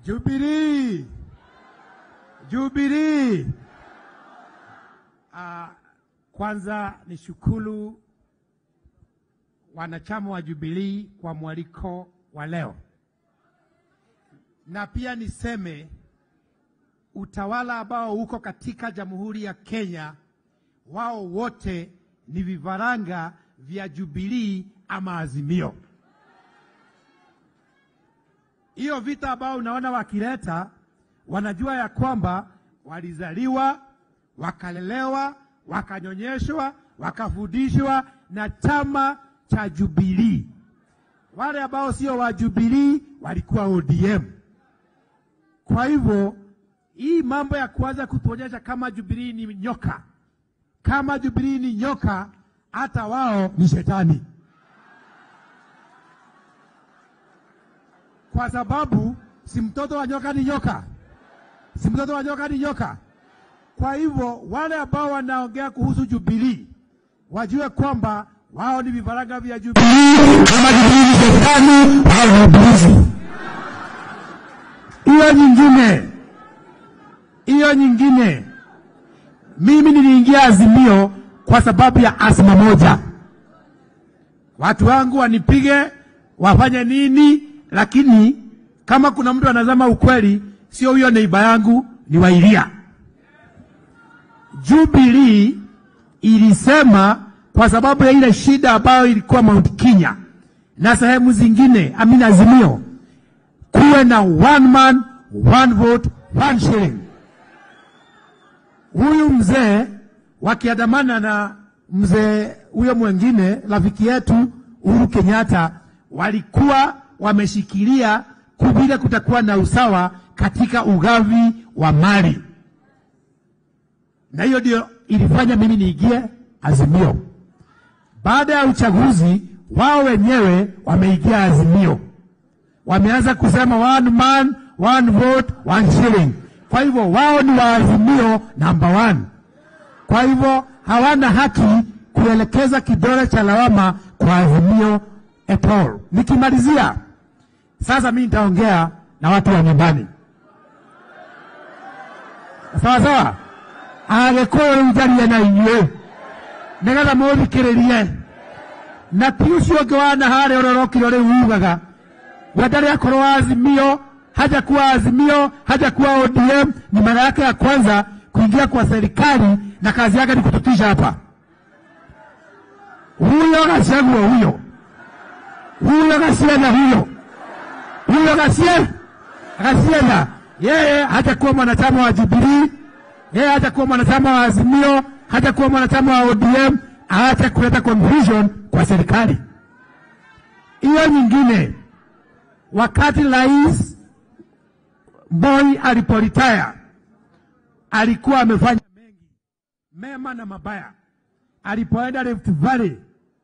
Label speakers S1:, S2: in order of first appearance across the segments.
S1: Jubilee, Jubilee. Uh, kwanza ni shukuru wanachama wa Jubilee kwa mwaliko wa leo, na pia niseme utawala ambao uko katika Jamhuri ya Kenya, wao wote ni vifaranga vya Jubilee ama Azimio. Hiyo vita ambao unaona wakileta, wanajua ya kwamba walizaliwa, wakalelewa, wakanyonyeshwa, wakafundishwa na chama cha Jubilee. Wale ambao sio wa Jubilee walikuwa ODM. Kwa hivyo hii mambo ya kuanza kutuonyesha kama Jubilee ni nyoka, kama Jubilee ni nyoka, hata wao ni shetani, kwa sababu si mtoto wa nyoka ni nyoka, si mtoto wa nyoka ni nyoka. Kwa hivyo wale ambao wanaongea kuhusu Jubilee wajue kwamba wao ni vifaranga vya Jubilee. Kama Jubilee ni shetani, wao ni ibilisi. Hiyo nyingine hiyo nyingine, mimi niliingia Azimio kwa sababu ya asma moja, watu wangu wanipige wafanye nini, lakini kama kuna mtu anazama ukweli, sio huyo neiba yangu, ni Wairia. Jubilee ilisema kwa sababu ya ile shida ambayo ilikuwa Mount Kenya na sehemu zingine, amina, Azimio kuwe na one man one vote one shilling huyu mzee wakiandamana na mzee huyo mwingine rafiki yetu Uhuru Kenyatta walikuwa wameshikilia vile kutakuwa na usawa katika ugavi wa mali, na hiyo ndio ilifanya mimi niingie Azimio. Baada ya uchaguzi, wao wenyewe wameingia Azimio, wameanza kusema one man one vote one shilling. Kwa hivyo wao ni waazimio number one. Kwa hivyo hawana haki kuelekeza kidole cha lawama kwa azimio at all. Nikimalizia sasa, mimi nitaongea na watu wa nyumbani, sawa sawa. agikuyu riu njarie na inyuĩ nigetha mũthikĩrĩrie na ti ũcio ũngĩ wana harĩa ũrorokire rĩu ugaga we ndarĩ akorwo azimio hajakuwa Azimio, hajakuwa ODM. Ni mara yake ya kwanza kuingia kwa serikali na kazi yake ni kututisha hapa. Huyo Gachagua, huyo huyo Gasienda, huyo huyo Gasie Gasienda, yeye hajakuwa mwanachama wa Jubilee, yeye hajakuwa mwanachama wa Azimio, hajakuwa mwanachama wa ODM, aache kuleta confusion kwa serikali. Hiyo nyingine, wakati rais Moi aliporitaya alikuwa amefanya mengi mema na mabaya. Alipoenda Rift Valley,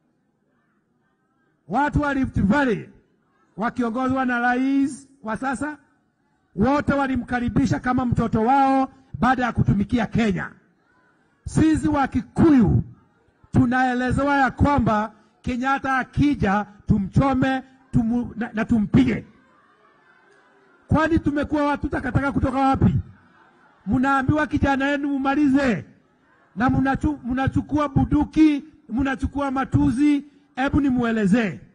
S1: watu wa Rift Valley wakiongozwa na rais wa sasa, wote walimkaribisha kama mtoto wao baada ya kutumikia Kenya. Sisi wa Kikuyu tunaelezewa ya kwamba Kenyatta akija tumchome tumu, na, na tumpige Kwani tumekuwa watu takataka kutoka wapi? Mnaambiwa kijana yenu mumalize, na mnachu, mnachukua buduki, mnachukua matuzi. Hebu nimuelezee